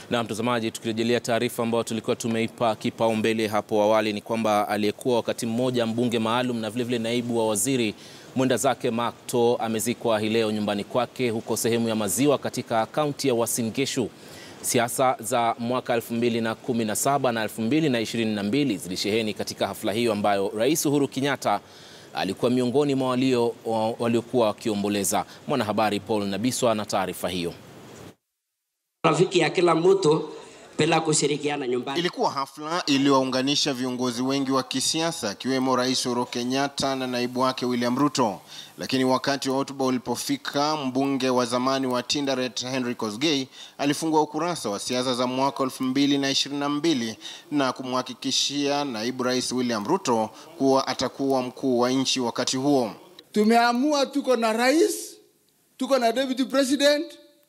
Na mtazamaji, tukirejelea taarifa ambayo tulikuwa tumeipa kipaumbele hapo awali ni kwamba aliyekuwa wakati mmoja mbunge maalum na vilevile naibu wa waziri mwenda zake Mark To amezikwa hii leo nyumbani kwake huko sehemu ya Maziwa katika kaunti ya Uasin Gishu. Siasa za mwaka 2017 na 2022 zilisheheni katika hafla hiyo ambayo Rais Uhuru Kenyatta alikuwa miongoni mwa walio waliokuwa wakiomboleza. Mwanahabari Paul Nabiswa na taarifa hiyo. Rafiki ya kila mtu bila kushirikiana nyumbani. Ilikuwa hafla iliyowaunganisha viongozi wengi wa kisiasa akiwemo Rais Uhuru Kenyatta na naibu wake William Ruto. Lakini wakati wa hotuba ulipofika, mbunge wa zamani wa Tinderet Henry Kosgei alifungua ukurasa wa siasa za mwaka 2022 na kumhakikishia naibu rais William Ruto kuwa atakuwa mkuu wa nchi wakati huo. Tumeamua tuko na rais, tuko na deputy president,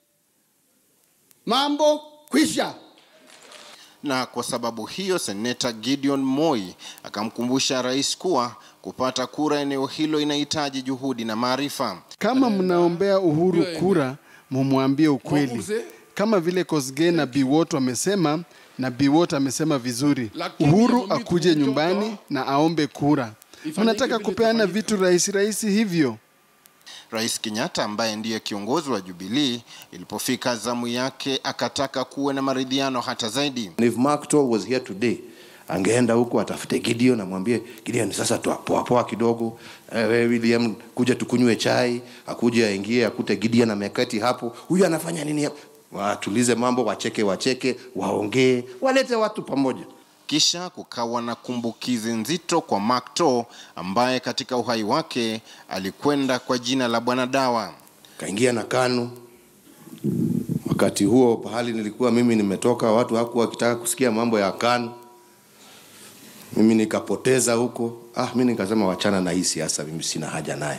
mambo kwisha. Na kwa sababu hiyo, seneta Gideon Moi akamkumbusha rais kuwa kupata kura eneo hilo inahitaji juhudi na maarifa. Kama mnaombea Uhuru kura, mumwambie ukweli, kama vile Kosgei na Biwott wamesema, na Biwott amesema vizuri, Uhuru akuje nyumbani na aombe kura. Mnataka kupeana vitu rahisi rahisi hivyo? Rais Kenyatta ambaye ndiye kiongozi wa Jubilee, ilipofika zamu yake akataka kuwe na maridhiano hata zaidi. If Mark To was here today, angeenda huko atafute Gideon amwambie Gideon, sasa poa poa kidogo, eh, William kuja tukunywe chai, akuje aingie akute Gideon ameketi hapo, huyu anafanya nini hapo? Watulize mambo, wacheke wacheke, waongee, walete watu pamoja. Kisha kukawa na kumbukizi nzito kwa Mark To ambaye katika uhai wake alikwenda kwa jina la Bwana Dawa. Kaingia na KANU. Wakati huo pahali nilikuwa mimi nimetoka, watu hakuwa wakitaka kusikia mambo ya KANU. Mimi nikapoteza huko. Ah, mimi nikasema wachana na hii siasa, mimi sina haja naye.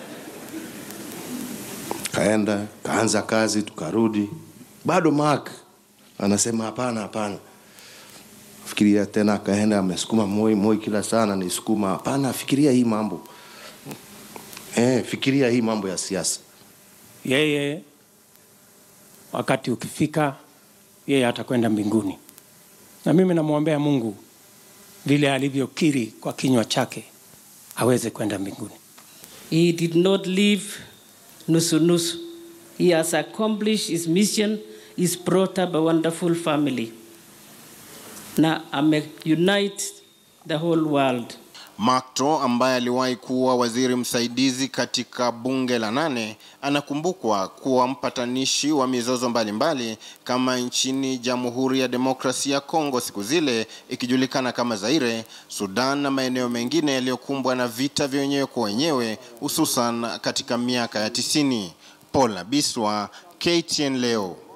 Kaenda kaanza kazi, tukarudi, bado Mark anasema hapana, hapana fikiria tena, akaenda amesukuma Moi, Moi kila sana nisukuma, hapana, fikiria hii mambo eh, fikiria hii mambo ya siasa. Yeye wakati ukifika, yeye atakwenda mbinguni, na mimi namwombea Mungu vile alivyokiri kwa kinywa chake aweze kwenda mbinguni. He did not live nusu nusu. He has accomplished his mission. He's brought up a wonderful family na ameunite the whole world. Mark To ambaye aliwahi kuwa waziri msaidizi katika bunge la nane anakumbukwa kuwa mpatanishi wa mizozo mbalimbali mbali, kama nchini Jamhuri ya Demokrasia ya Kongo siku zile ikijulikana kama Zaire, Sudan na maeneo mengine yaliyokumbwa na vita vya wenyewe kwa wenyewe hususan katika miaka ya tisini. Paul Nabiswa, KTN leo.